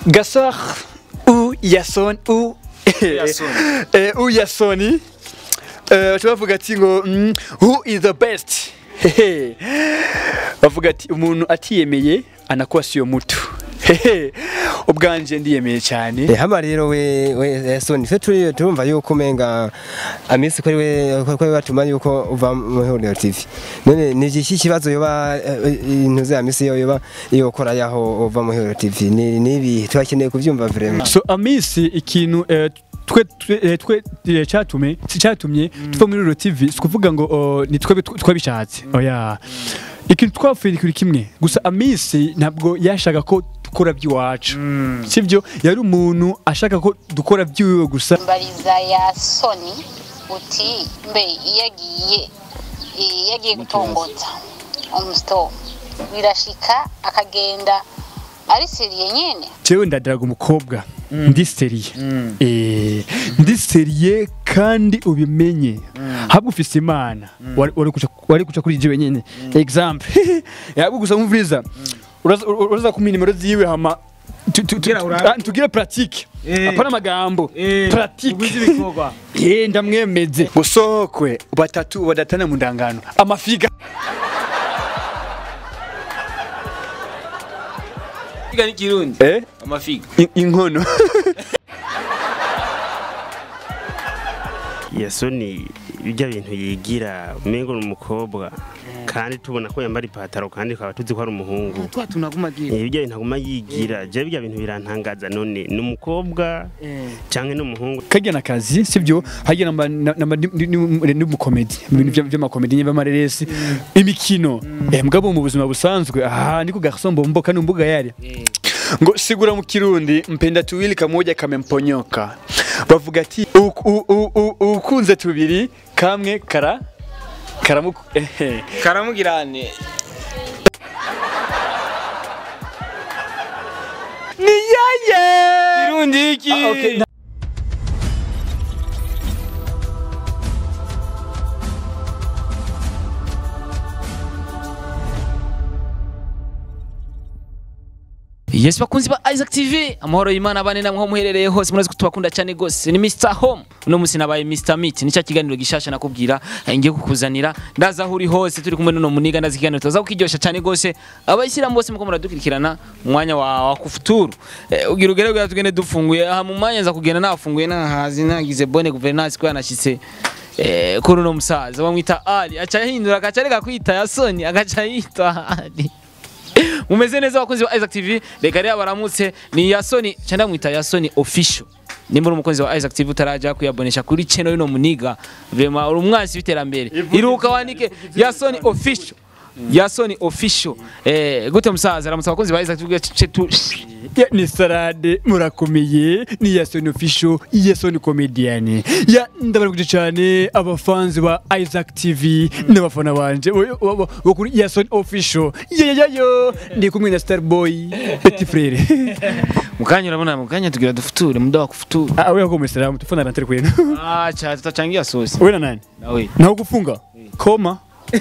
Gasar ou Yason ou Yason. eh, ou Yasoni eh, tubavuga ati ngo mm, who is the best Hehe. bavuga ati umuntu atiyemeye anakuwa siyo mutu Hehe. ubwanje ndiyemeye cyane Eh, hama rero we we Soni fe turi turumva yuko umenga amisi ko ari we ko ari we batuma yuko uva mu Huriro TV none ni iki kibazo yoba eh, intuze ya misi yo yoba yokora yaho uva mu Huriro TV ni nibi twakeneye kuvyumva vraiment so amisi ikintu eh, twe twe eh, twe eh, cyatume cyatumye tuva muri Ruro TV si kuvuga ngo oh, ni twe twabishatse oya ikintu twapfuye kuri kimwe gusa amisi ntabwo yashaka ko dukora by'iwacu sibyo yari umuntu ashaka ko dukora by'iwe gusa mbariza ya soni uti mbe iyo agiye iyo agiye gutongotsa umusito birashika akagenda ari seriye nyine jewe ndadiraga umukobwa ndi seriye Eh, ndi seriye kandi ubimenye habwo ufise imana wari wari kuca wari kuca kuri jewe nyene example yabwo gusa mvuriza uraza uraza kumenya nimero ziwe hama tu- tu- tu- Kugira urabe. ah, tugire pratique Eh. apana amagambo Eh, pratique ubuzi ibikorwa. ye ndamwemeze gusokwe batatu badatana mu ndangano amafiga Figa ni Kirundi. eh Amafiga. in- inkono yasoni bijya bintu yigira umengo ni umukobwa kandi tubona ko yambara ipataro kandi tukaba tuzi ko ari umuhungu Twa tunaguma gira. Eh, bijya bintu aguma yigira je bijya bintu birantangaza none ni umukobwa canke ni umuhungu kajya na kazi sibyo hajya namba namba n'umukomedi mu bintu bya- by'amakomedi ny'amareresi imikino eh mugabo mu buzima busanzwe aha niko garson bombo kandi mbuga yari ngo sigura mu kirundi mpenda tuwili kamoja kamemponyoka bavuga ati "U- u- u- u- ukunze tubiri kamwe kara karamu ehe Karamugirane. ni yaye Kirundi iki? Ah, okay. Yes bakunzi ba Isaac TV amahoro y'Imana bane namwe ho muherereye hose murazi ko tubakunda cyane gose ni Mr Home uno musi nabaye Mr Meat nicyo kiganiro gishasha nakubwira eh, ngiye kukuzanira ndaza aho uri hose turi kumwe n'uno muniga ndazi ikiganiro tuza kukiryosha cyane gose abayishyira bose muko muradukurikirana mu mwanya wa, wa kufuturu eh, ugira ugere kugira tugende dufunguye aha mu mwanya nza kugenda nafunguye nahazi nagize bonne gouvernance ko yanashitse eh, kuri uno musaza bamwita Ali aca yahindura agaca areka kwita Yasoni agaca yita Ali mumeze neza abakunzi ba Isaac TV reka rero baramutse ni Yasoni cyangwa mwita Yasoni official nimba uri umukunzi wa Isaac TV utaraja kuyabonesha kuri channel y'ino muniga vema uri umwansi w'iterambere iruka wandike Yasoni official Yasoni official eh gute musaza aramutse abakunzi ba Isaac TV ce tu ya ni sarade murakomeye ni yasoni official yasoni comedian ya ndabarukije cyane abafanzi ba Isaac TV n'abafana banje bo- bo- bo- bo kuri yasoni official ya ya yo ndi kumwe na Starboy petit frere mukanya urabona mukanya tugira dufuture muda wa kufuture ah wewe kwa msalamu tufana na tere kwenu ah cha tutachangia sosi wewe na nani nawe na kufunga koma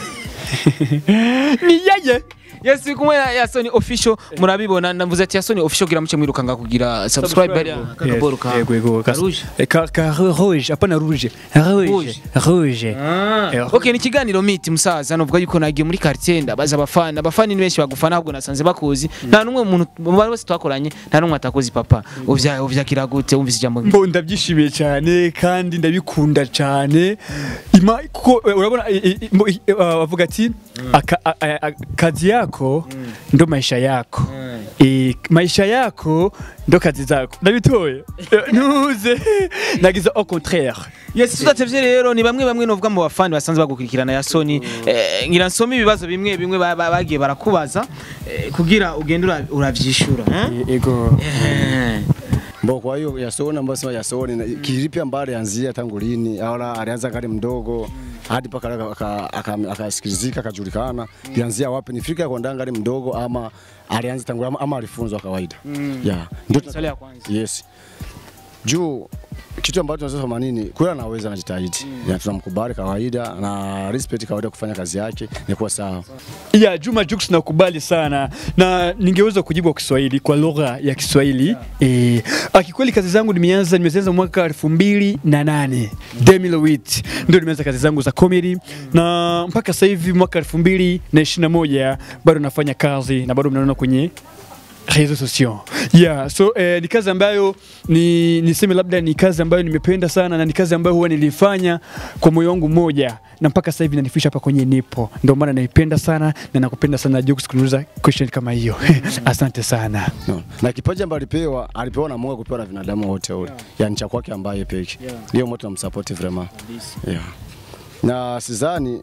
ni yaye Yes turi kumwe na Yasoni official murabibona ndavuze ati Yasoni official gira muce mwirukanga kugira subscribe bariya kakaboro ka yego yego ka Rouge. Eh, ka ka rouge apana rouge rouge Rouge. rouge Eh, Okay ni ikiganiro miti musaza novuga yuko nagiye muri quartier ndabaza abafana abafana ni benshi bagufana ahubwo nasanze bakuzi nta numwe muntu mu bari bose twakoranye nta numwe atakozi papa uvya uvyakira gute wumvise ijambo Mbo ndabyishimiye cyane kandi ndabikunda cyane ima kuko eh, urabona eh, eh, mbo, eh, eh, bavuga ati aka- a- a- a- kazi yako ndo maisha yako Eh, maisha yako ndo kazi zako ndabitoye Eh, ntuze nagize au contraire Yes tudatevye rero ni bamwe bamwe novuga mu bafani basanzwe bagukurikirana Yasoni eh, ngira nsome ibibazo bimwe bimwe ba- ba- bagiye barakubaza eh, kugira ugende ura- uravyishura eh? Eh, ego Eh. Mbo kwa hiyo Yasoni ambayo sema Yasoni na- kilipi ambayo alianzia tangu lini? Aona alianza kale mdogo hadi paka aka- aka- akasikilizika akajulikana. Alianzia wapi? Ni Afrika kwa ndanga mdogo ama alianza tangu ama, ama alifunzwa kawaida? Yeah. Ndio Swali ya kwanza. Yes. Juu kitu ambacho tunaweza kusema nini, kweli anaweza anajitahidi, mm. tunamkubali kawaida na respect kawaida kufanya kazi yake ni kuwa sawa. ya Juma Jux nakubali sana na ningeweza kujibu kwa Kiswahili kwa lugha ya Kiswahili eh, akikweli kazi zangu nimeanza nimeanza mwaka elfu mbili na nane 2008 ndio nimeanza kazi zangu za comedy na mpaka sasa hivi mwaka elfu mbili na ishirini na moja bado nafanya kazi na bado mnaona kwenye réseaux sociaux. Yeah, so eh, ni kazi ambayo ni niseme labda ni kazi ambayo nimependa sana na ni kazi ambayo huwa nilifanya kwa moyo wangu mmoja na mpaka sasa hivi nanifisha hapa kwenye nipo. Ndio maana naipenda sana na nakupenda sana Jux kuniuliza question kama hiyo. Asante sana. No. Na kipaji ambacho alipewa, alipewa na Mungu kupewa na binadamu wote wote. Yani cha kwake ambaye peke. Hiyo moto namsupport vraiment. Yeah. Na sidhani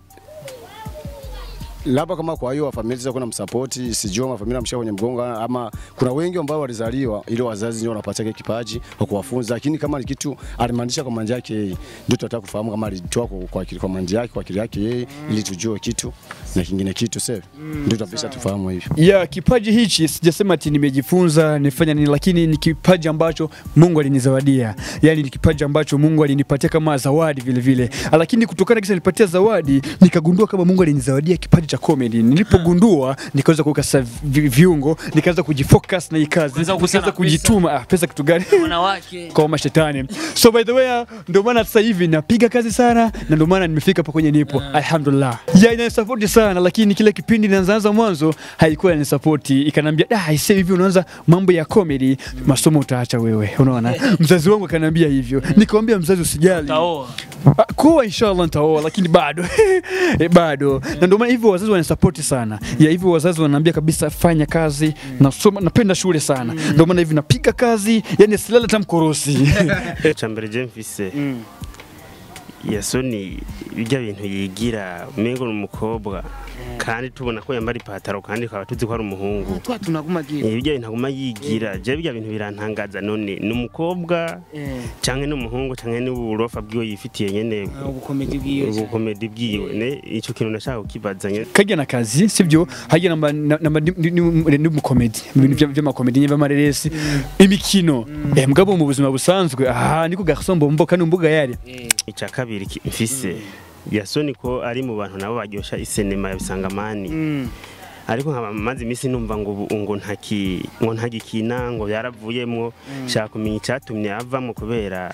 labda kama kwa hiyo familia zako na msapoti, sijui kama familia mshika kwenye mgongo ama kuna wengi ambao walizaliwa ili wazazi ndio wanapatia kile kipaji kwa kuwafunza, lakini kama ni kitu alimaanisha kwa manja yake yeye, ndio tunataka kufahamu kama alitoa kwa kwa akili kwa manja yake kwa akili yake yeye, ili tujue kitu na kingine kitu sasa, ndio tutapesa tufahamu hivyo. Ya kipaji hichi sijasema ati nimejifunza nifanya nini, lakini ni kipaji ambacho Mungu alinizawadia. Yaani ni kipaji ambacho Mungu alinipatia kama zawadi vile vile. Lakini kutokana kisa nipatia zawadi, nikagundua kama Mungu alinizawadia kipaji cha comedy. Nilipogundua nikaweza kuweka sasa vi- viungo, nikaanza kujifocus na hii kazi, Kuanza kukusanya nikaanza pesa. kujituma. Ah, pesa kitu gani? wanawake kwa mashetani. So by the way, ndio maana sasa hivi napiga kazi sana na ndio maana nimefika hapa kwenye nipo. Alhamdulillah. Ya inanisupport sana lakini kile kipindi ninaanza mwanzo haikuwa inanisupport. Ikanambia, "Ah, sasa hivi unaanza mambo ya comedy, masomo utaacha wewe." Unaona? Mzazi wangu akaniambia hivyo. Nikamwambia mzazi usijali. taoa Ah, Kuwa inshallah nitaoa lakini bado eh, bado na ndio maana hivyo wazazi wanasupport sana ya hivyo wazazi wananiambia kabisa fanya kazi nasoma napenda shule sana ndio maana hivi napiga kazi yani silala hata mkorosi ca mbere je mfise yasoni bijya bintu yigira umengo ni umukobwa kandi tubona ko yambara ipataro kandi tukaba tuzi ko ari umuhungu twa tunagumagira Eh, bijya bintu aguma yigira je bijya bintu birantangaza none ni umukobwa canke ni umuhungu canke ni uburofa bwiwe yifitiye nyene ubukomedi bwiwe ubukomedi bwiwe ne ico kintu nashaka kukibaza nyene kajya na kazi sivyo hajya namba namba ni umukomedi mu bintu vya- vy'amakomedi nyine vy'amareresi imikino eh mugabo mu buzima busanzwe aha niko garçon bombo kandi umbuga yari ica kabiri ki- mfise yasoni ko ari mu bantu nabo baryosha isenema ya bisangamani ariko nkaba maze iminsi numva ngo ubu- ngo ntaki ngo ntagikina ngo yaravuyemwo shaka kumenya icyatumye avamo kubera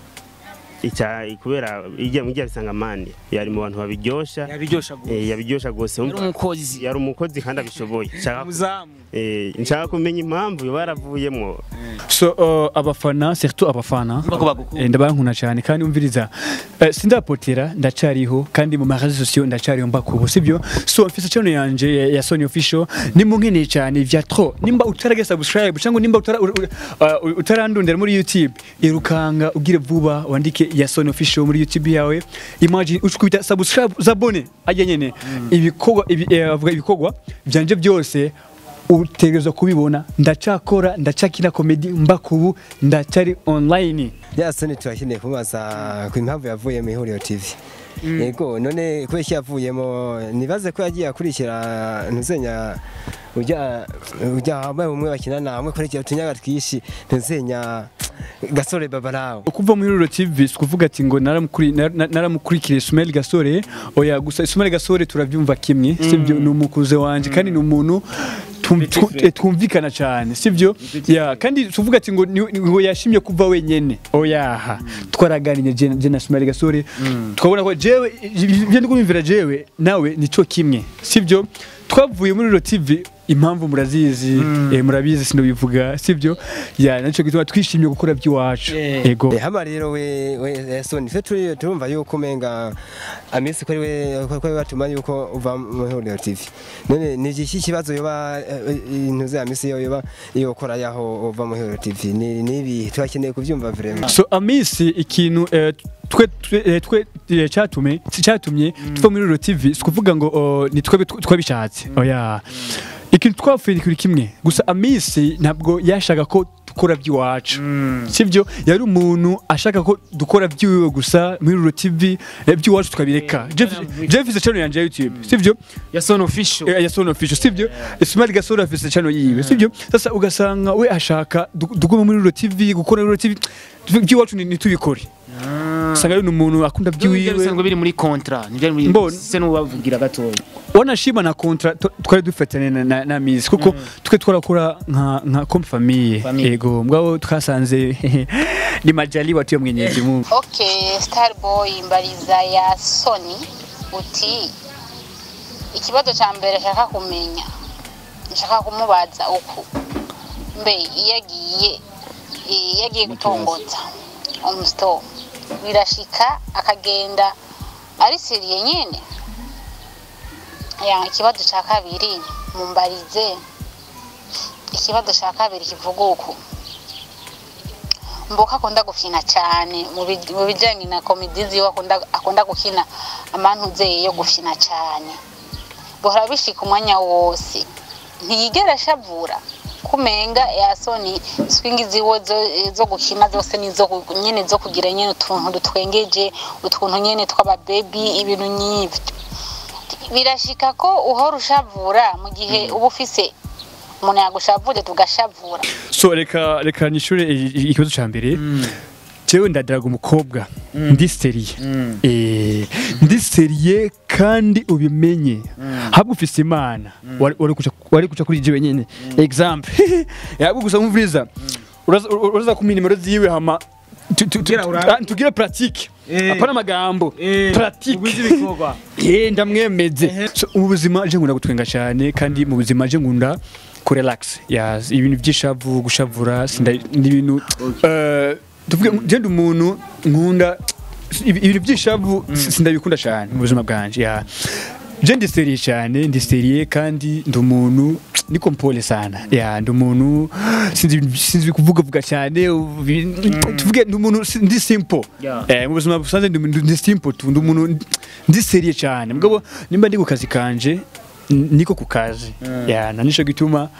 icya kubera ijya mu bisangamani yari mu bantu babiryosha yabiryosha eh, gose yabiryosha gose yari Umva- umukozi yari umukozi kandi abishoboye Nshaka- muzamu eh, nshaka kumenya impamvu yoba yaravuyemwo so uh, abafana surtout abafana Bako bagukunda. eh, ndabankuna cyane kandi umviriza eh, sindapotera ndacariho kandi mu marezo sociaux ndacariho mbakubu sibyo so mfise channel yanje ya- ya Sony official nimunkeneye cyane vya trop nimba utarage subscribe cyangwa nimba utara, u- u- uh, utarandondera muri YouTube irukanga ugire vuba wandike ya Sony official muri YouTube yawe imagine ucukubita subscribe zabone ajya nyene ibikorwa ibi, eh, avuga ibikorwa byanje byose utegerezwa kubibona ndacakora ndacakina komedi mbakubu ndacari online yasoni turakeneye kumubaza ku impamvu yavuye mu ihuriro TV yego none kubera iki yavuyemo nibaze ko yagiye akurikira ntuzenya ujya ujya wambaye umwe bakinana hamwe kurikira utunyaga twishi ntuzenya gasore baba nawe kuva muri Ruro TV si kuvuga ati ngo naramukuri- nar- nar- naramukurikira Ismail Gasore oya gusa Ismail Gasore turavyumva kimwe sivyo ni umukuze wanje kandi ni umuntu tum- tu- eh, twumvikana cyane sivyo ya kandi tuvuga ati ngo ni- ni- ngo yashimye kuva wenyene oyaha twaraganiriye je je na Ismail Gasore twabona ko jewe ibyo ndikumvira jewe nawe nico kimwe sivyo twavuye muri Ruro TV impamvu murazizi eh, murabizi sinobivuga sivyo ya naco gituma twishimiye gukora by'iwacu Eh. ego hama rero we we soni fe turi turumva yuko umenga amisi ko ari we ko ari we batuma yuko uva mu ihuriro TV none ni iki kibazo yoba intuze ya misi yo yoba iyo ukora yaho uva mu ihuriro TV ni nibi twakeneye kubyumva vraiment so amisi ikintu eh, twe twe eh, twe eh, cyatume cyatumye tuva muri Ruro TV si kuvuga ngo oh, ni twebwe tw- twabishatse oya ikintu twapfuye ni kuri kimwe gusa amisi ntabwo yashaka ko gukora by'iwacu sibyo yari umuntu ashaka ko dukora by'iwe gusa muri Ruro TV eh, by'iwacu tukabireka Jeff Jeff is channel yanje ya YouTube sibyo ya son official Eh, ya Sono Official sibyo Smart Gasoro afise channel yiwe sibyo sasa ugasanga we ashaka du- dugume muri Ruro TV gukora Ruro TV by'iwacu ni- nitubikore usanga ari umuntu akunda ibyo by'iwiwe bisanzwe biri muri contrat nibyo muri Mbona. se n'ubavugira gatoya wanashima na kontra tu- twari dufatanye na, na, na mizi kuko twe twarakora nka nka comme famille Famille. ego mbwabo twasanze ni majali watu ya mwenyezi Mungu okay starboy mbariza ya soni uti ikibazo cya mbere nshaka kumenya nshaka kumubaza uku mbe iyo agiye iyo agiye gutongotsa umusito birashika akagenda ari seriye nyine ya ikibazo cya kabiri mumbarize ikibazo cya kabiri kivuga uku mboka akunda gukina cyane mu bij- mu bijyanye na komedi ziwe akunda akunda gukina amantuze yo gukina cyane bihora bishika umwanya wose ntiyigera ashavura kumenga yasoni swingi ziwe zo, zo gukina zose nizo ku- nyene zo kugira nyene utuntu dutwengeje utuntu nyene tw'ababebi ibintu nyivyo birashika ko uhora ushavura mu gihe uba ufise umuntu yagushavuje tugashavura so reka reka nishure i- i- ikibazo ca mbere jewe ndadaraga umukobwa ndi seriye eh ndi seriye kandi ubimenye habwo ufise imana wari wari kuca wari kuca kuri jewe nyene example yabwo gusa mvuriza uraza uraza kumenya nimero ziwe hama tu- tu- tu- Kugira urabe. ah, tugire pratique Eh. apana amagambo Eh, pratique ubuzi ibikorwa. eh ndamwemeze so, mu buzima je ngunda gutwenga cyane kandi mu buzima je ngunda ku relax yes ibintu by'ishavu gushavura sinda n'ibintu eh tuvuge je ndi umuntu nkunda ibi- ibintu by'ishavu sindabikunda cyane mu buzima bwanje ya je ndi seriye cyane ndi seriye kandi ndi umuntu niko mpole sana ya ndi umuntu sinzi sinzi kuvuga vuga cyane ubi- tuvuge ndi umuntu si- ndi simple Yeah. eh mu buzima busanzwe ndi ndi simple tu ndi umuntu ndi seriye cyane mugabo nimba ndi ku kazi kanje n- niko ku kazi ya na nico gituma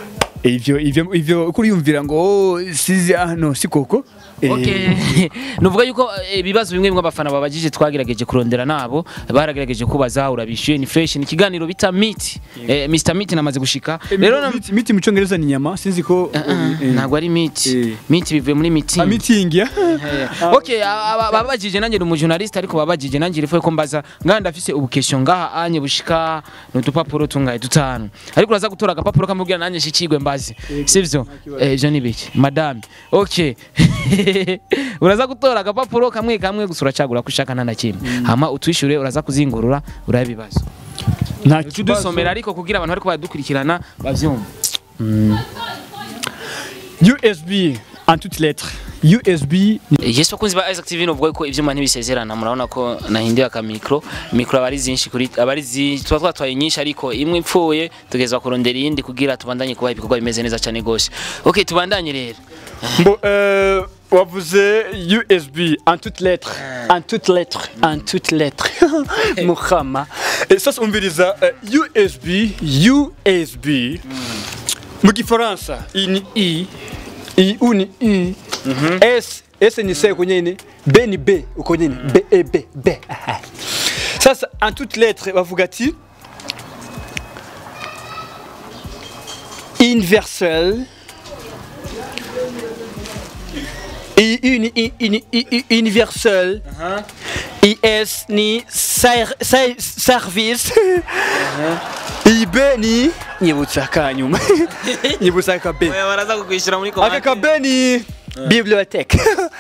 ivyo ivyo ivyo kuri yumvira ngo oh, sizi ah no si koko Eh, Okay. Nuvuga yuko eh, ibibazo bimwe bimwe abafana babajije twagerageje kurondera nabo baragerageje kubaza urabishyuye ni fresh ni ikiganiro bita meet eh, Mr Meet namaze gushika rero na- miti- miti mu cyongereza ni nyama sinzi ko Ah, ah, eh, ntabwo ari meet Eh. meet bivuye muri ah, meeting meeting ya okay aba- aba- babajije nanjye ndi umujournaliste ariko babajije nanjye rifuye ko mbaza ngaha ndafise ubukesho ngaha anye bushika n'udupapuro tungaye dutanu ariko uraza gutora agapapuro kamubwira nanjye shikigwe mbazi sivyo eh je nibiki madame okay uraza gutora agapapuro kamwe kamwe gusa uracagura ko ushaka nta na kimwe hama utwishure uraza kuzingurura urabe ibibazo nta udusomera ariko kugira abantu bariko baradukurikirana bavyumve USB en toutes lettres USB Yes bakunzi ba Isaac TV novuga ko ivyuma ntibisezerana murabona ko nahinduye aka micro micro abari zinshi kuri abari zi tuba twatwaye nyinshi ariko imwe ipfuye tugezwa kurondera iyindi kugira tubandanye kubaha ibikorwa bimeze neza cyane gose okay tubandanye rero Bon, euh, wavuze USB en toutes lettres, en toutes lettres, en toutes lettres. Muhama. Et sasa umviriza uh, USB, USB. Mu gifaransa i ni i, i u ni i, S S ni se uko nyene, B ni B uko nyene, B E B B. Aha. Sasa en toutes lettres bavuga ati universel I, uni, i, uni, i, i, universel IS ni ser, ser, service IB ni nyibutsa kanyuma nyibutsa ka B baraza kugwishyura muri aka ka B ni bibliothèque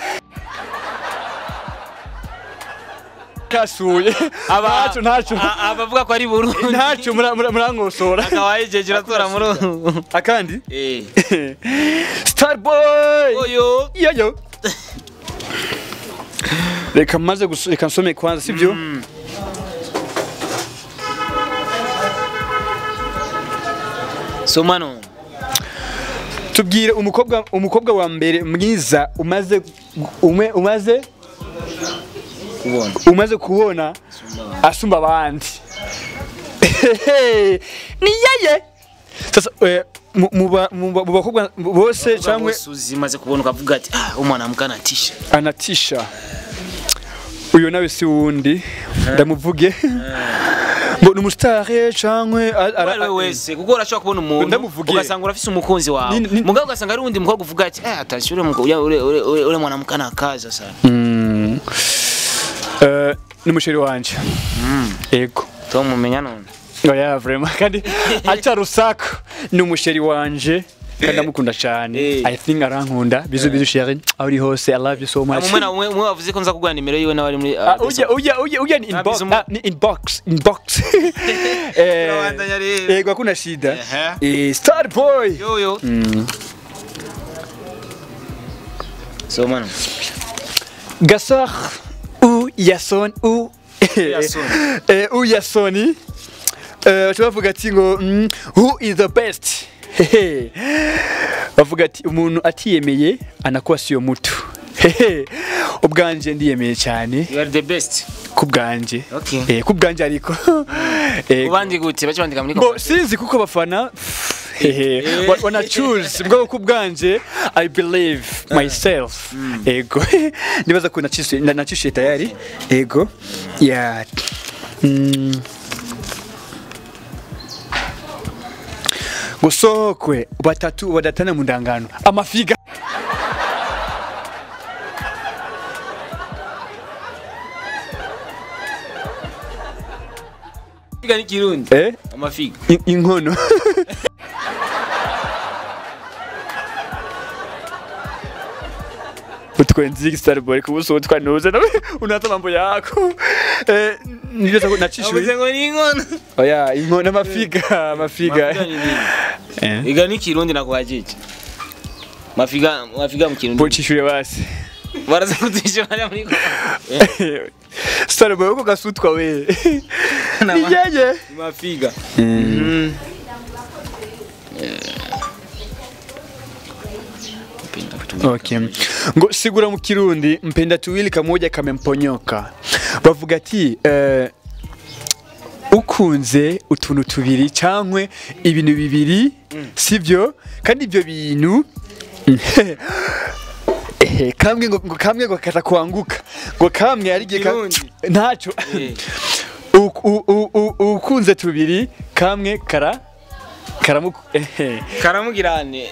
kasuye ntacu ntacu abavuga ko ari Burundi ntacu mura- mura- murankosora akawaye je kiratora muri akandi eh starboy oyo yoyo reka maze gusu- reka nsome kwanza sibyo somano tubwire umukobwa umukobwa wa mbere mwiza umaze ume, umaze kubona umaze kubona asumba abandi ni yeye sasa eh, mu- mu ba- mu ba- mu bakobwa bose cyangwa uzi maze kubona ukavuga ati ah umwana mukana tisha anatisha uyu nawe si wundi ndamuvuge ngo ni umusitari cyangwa a- ara- ari we wese kuko urashobora kubona umuntu Ndamuvuge. ugasanga urafise umukunzi wawe Ni- ni- mugabo ugasanga ari uwundi mukobwa uvuga ati eh atashye ure mukobwa ure ure ure ure mwana mukana kaza sana Mm. Eh, ni umusheri wanje yego tom mumenya none oya vrema kandi aca rusako ni umusheri wanje kandi ndamukunda cyane Eh. i think arankunda bizu bizu sheri aho uri hose i love you so much umwe na umwe umwe wavuze ko nza kugura nimero yiwe n'abari muri Ah, ujya ujya ujya ujya ni inbox Nabizi umu- ah, ni inbox inbox eh Unawandanya rero. yego hakuna shida Ehe. eh star boy yo yo so mwana Gassar ou Yason ou Yason. eh, ou Yasoni eh, tubavuga ati ngo mm, who is the best Hehe. bavuga ati umuntu atiyemeye anakuwa siyo mutu Hehe. ubwanje ndiyemeye cyane you are the best ku bwanje Okay. eh, ku bwanje ariko Eh, ubandi gute bace bandika muri ngo sinzi kuko bafana hehe wa- wana choose bwo ku bwanje i believe myself ego nibaza ko nacishe na- nacishe tayari ego yeah mm. gusokwe batatu badatana mu ndangano amafiga Figa ni kirundi eh amafiga in- inkono utwenzi starboy kubuso twanuze nawe unata mambo yako eh nivyo avuze nachishwe ngo ni inkono oya inkono amafiga amafiga Mafiga ni nini? eh iga ni kirundi nakuhajije mafiga mafiga mu kirundi bochishure basi baraza kutisha bari muri starboy uko gasutwa we Nama- niyeye mafiga Mhm. Eh. Mpenda vitu vingi. Okay. Ngo sigura mu kirundi mpenda tuwili kamoja kamemponyoka. Bavuga ati eh, ukunze utuntu tubiri cankwe ibintu bibiri sivyo kandi ibyo bintu ehe kamwe ngo ngo kamwe ngo kata kuanguka ngo kamwe ari gihe ka- Kirundi. ntaco Eh. U- u- u- u- ukunze tubiri kamwe kara karamuku ehe karamugirane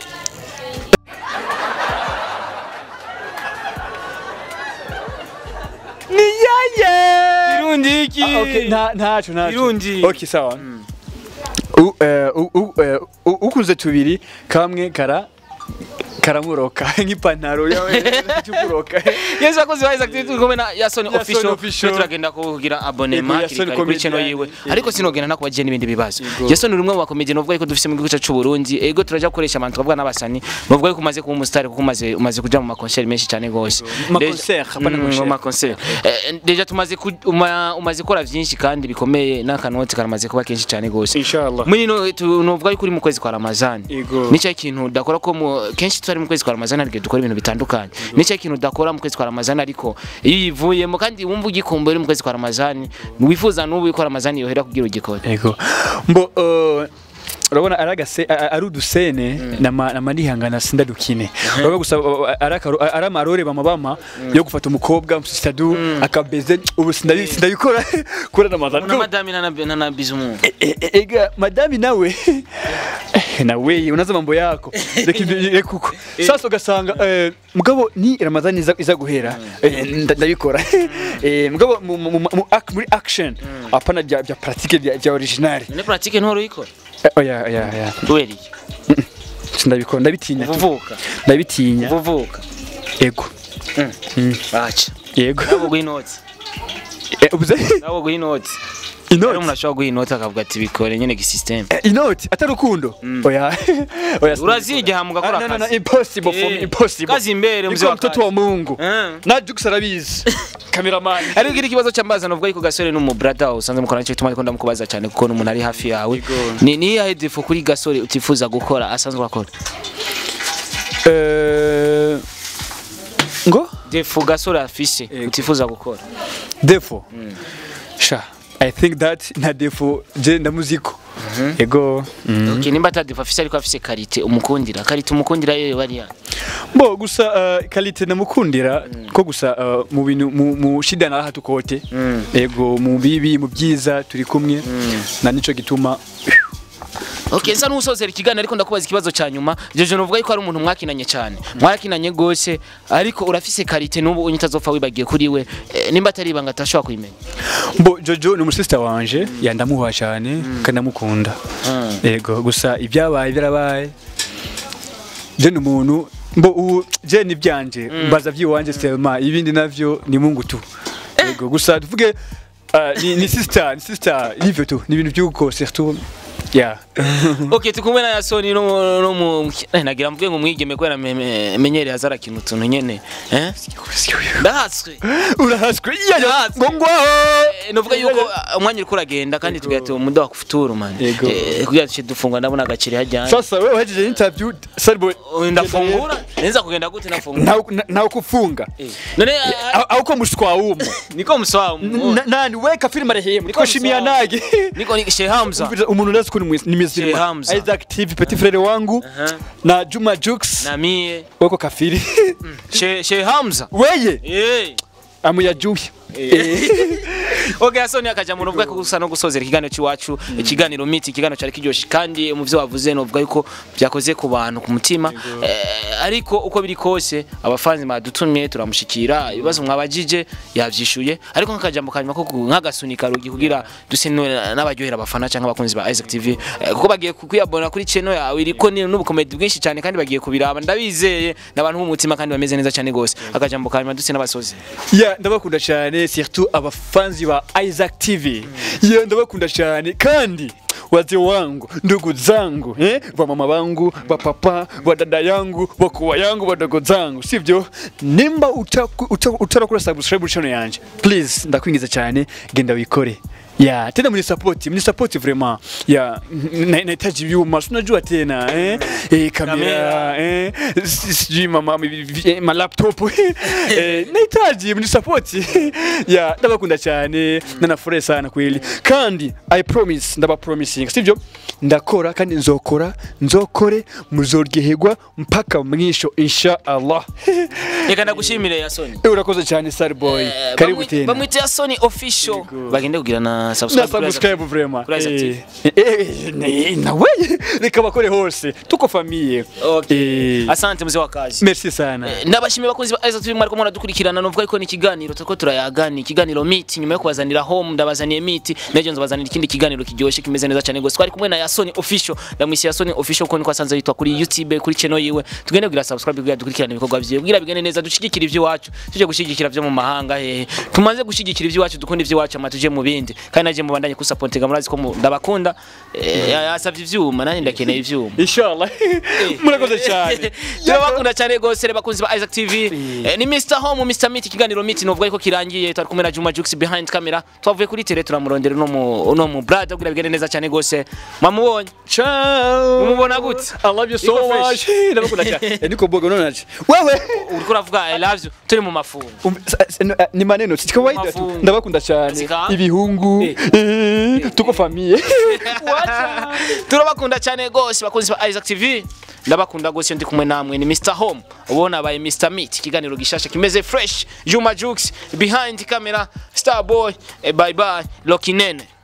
ni yeye kirundi iki Ah, okay, nta ntaco ntaco. Kirundi. Okay, sawa. U- eh, u- u- eh, u- ukuze tubiri kamwe kara karamuroka nk'ipantaro yawe cy'ukuroka Yesu akoze wa Isaac turi kumwe na Yason Yason official official. Twe turagenda kugira Yego, abonnement Yason kiri kari kuri channel comedian. yiwe Yego. ariko sinogenda nakubagiye n'ibindi bibazo Yason uri umwe mu bakomedian bavuga ko dufise mu gihugu cyacu Burundi ego turaja gukoresha abantu twavuga n'abasani bavuga ko umaze kuba umustar kuko umaze umaze kuja mu makoncert menshi cyane gose Ma Deja- concert, hapana Mm, concert. mu makoncert Eh, deja tumaze ku- uma- umaze gukora vyinshi kandi bikomeye n'akanoti karamaze kuba kenshi cyane gose inshallah muri no tunovuga yuko uri mu kwezi kwa Ramazani Yego. nicyo kintu udakora ko mu kenshi tutari mu kwezi kwa Ramazani ariko dukora ibintu bitandukanye nicyo kintu udakora mu kwezi kwa Ramazani ariko iyo uyivuyemo kandi wumva ugikumbuye uri mu kwezi kwa Ramazani wifuza n'ubu yuko Ramazani yohera kugira ugikore ego mbo eh, urabona ari agase a- a- ari udusene nama nama nihangana sindadukine urabona gusa uh, ari akaro- ari amarore bama bama yo gufata umukobwa msitadu akabeze ubu sindabi- sindabikora kura namazana na madami na na na bizumu E- e- ega madami nawe eh, nawe unaza mambo yako reka ibyo- reka uko sasa ugasanga eh, mugabo ni ramadhani iza, iza guhera eh, nda- ndabikora eh, mugabo mu, mu, mu, mu, ac- muri action apana bya bya pratique bya, bya original ni pratique ntoro ikora eh, oya oya oya kubera iki sindabikora ndabitinya tu. uvuvuka ndabitinya uvuvuka ego acha yego nabo guha inoti Eh, ubuze nabo guha inoti rero umuntu inoti ashobora guha inoti akavuga ati bikore nyene gisystem Eh, inoti atari urukundo oya oya uraziga mugakora Ah, no, no, no, akazi impossible for me Eh, impossible kazi imbere mzee Niko wa mtoto kazi. wa Mungu Eh. na Jux arabizi cameraman ariko gira ikibazo cy'ambaza navuga yuko gasore n'umu brother usanze mukora nicyo gituma ariko ndamukubaza cyane kuko ni umuntu ari hafi yawe ni ni iyahe defo kuri gasore utifuza gukora asanzwe akora Eh, ngo defo gasore afise Yego. utifuza gukora defo sha i think that na defo je ndamuziko ego mm. okay nimba atadiva afise ariko afise karite umukundira karite umukundira yewe bariya bo gusa uh, kalite namukundira ko gusa uh, mu bintu mu, mu shida na raha tukote ego mu bibi mu byiza turi kumwe na nico gituma Okay, nsa n'usozera ikiganiro ariko ndakubaza ikibazo cya nyuma. Jeje novuga yuko ari umuntu mwakinanye cyane. Mwarakinanye gose ariko urafise karite n'ubu unyitazopfa wibagiye kuri we. Eh, nimba atari ibanga atashobora kuyimenya. bo jojo ni umusista wanje yandamuha cyane kandi ndamukunda ego gusa ibyabaye byarabaye je ni umuntu mbo ubu je ni byanje mbaza by'iwanje selma ibindi navyo ni mungu tu ego gusa tuvuge uh, ni, ni sister ni sister hivyo tu ni ibintu by'uko surtout yeah Okay, tukumwe na Yasoni no mu- no mu eh, nagira mvuge ngo mwigeme kwera menyere hazara kintu utuntu nyene. Eh? Ndahatswe. urahaswe iya Ndahatswe. ngo ngwaho Eh, Novuga yuko ah, umwanya uriko uragenda kandi tugahita umudo wa kufuturu man. Yego. Eh, kugira duce dufungwa ndabona agaciri hajyanye. sasa wewe uhejeje interview sarboy Ndafungura. Neza kugenda gute nafungura? ntawe ntawe kufunga Eh, None ah, Au- auko mushwa wumo niko mswamu. N- nani weka filime rehemu niko shimia nage Niko ni Sheikh Hamza. umuntu ndazi ko ni mwiz- ni Sheikh mizima Hamza. Isaac TV petit frere wangu Aha. na Juma Jux Na mie. weko kafiri Sheikh Sheikh Hamza. weye Eh. amuyajuye Okay, Asoni akaja mu ruvuga ko gusa no gusozera ikiganiro cy'iwacu, ikiganiro miti, ikiganiro cyari kiryoshye kandi mu byo wavuze no vuga yuko byakoze ku bantu ku mutima. Eh, ariko uko biri kose abafanzi badutumye turamushikira ibibazo mwabajije yavyishuye ariko nk'akajambo kanyuma ko ku- nk'agasunika rugi kugira duse n'abaryohera abafana cyangwa abakunzi ba Isaac TV eh, kuko bagiye kwiyabona kuri channel yawe iriko ni n'ubukomedi bwinshi cyane kandi bagiye kubiraba ndabizeye n'abantu b'umutima kandi bameze neza cyane gose akajambo kanyuma duse n'abasozi ya ndabakunda cyane surtout abafanzi ba Isaac TV ya ndabakunda cyane kandi wazee wangu ndugu zangu eh? wa mama wangu wa papa wa dada yangu wakubwa yangu wadogo zangu sivyo nimba utaku- uta- utarakora subscribe channel yanje please ndakwingiza cyane genda wikore ya tena mni support mni support vraiment ya na- nahitaji vyuma si unajua tena eh, eh kamera eh si- sijui mama mi- vi- eh, ma laptop eh nahitaji mni support ya ndabakunda cyane na nafurahi sana kweli kandi i promise ndaba promising sivyo ndakora kandi nzokora nzokore muzoryoherwa mpaka mwisho insha Allah reka ndagushimire Yasoni Eh, urakoze cyane sir boy Eh, karibu bamwi- tena bamwita Yasoni official bagende kugira na subscribe na kuri Isaac subscribe vraiment Kuri Isaac TV. Eh, eh, eh, nawe reka bakore hose tuko famiye Okay. Eh, asante mzee wa kazi merci sana ndabashimiye bakunzi ba Isaac TV mwariko muradukurikirana novuga ko ni ikiganiro turiko turayagana ikiganiro meet nyuma yo kubazanira home ndabazaniye meet nejo nzabazanira ikindi kiganiro kiryoshye kimeze neza cyane gose twari kumwe na Yasoni official ndamwisi Yasoni official ko niko asanze yitwa kuri YouTube kuri channel yiwe tugende kugira subscribe kugira dukurikirane ibikorwa vyiwe kugira bigende neza dushigikira ivy'iwacu tuje gushigikira vyo mu mahanga hehe tumaze gushigikira ivy'iwacu dukunda ivy'iwacu ama tuje mu bindi kandi naje mubandanye ku supportinga murazi ko mu- ndabakunda eh, yasavye ivyuma nanjye ndakeneye ivyuma inshallah murakoze cyane turabakunda cyane rwose reba bakunzi ba Isaac TV Eh, ni Mr Home Mr Meet ikiganiro Meet novuga ko kirangiye twari kumwe na Juma Jux behind camera twavuye kuri tele turamurondera no mu no mu brother kugira bigende neza cyane rwose mwamubonye ciao Umubona gute? i love you so Niko much fresh. ndabakunda cyane Eh, niko bogo none naje wewe uriko uravuga I love you turi mu mafungo Um, sa- sa- no, eh, ni maneno si kawaida tu Mafungu. ndabakunda cyane Sika? ibihungu Eh. eh, tuko famiye turabakunda cyane rwose bakunzi ba Isaac TV ndabakunda rwose ndi kumwe namwe ni Mr Home ubona abaye Mr Meet ikiganiro gishasha kimeze fresh Juma Jux behind camera Starboy eh, bye bye Lokinene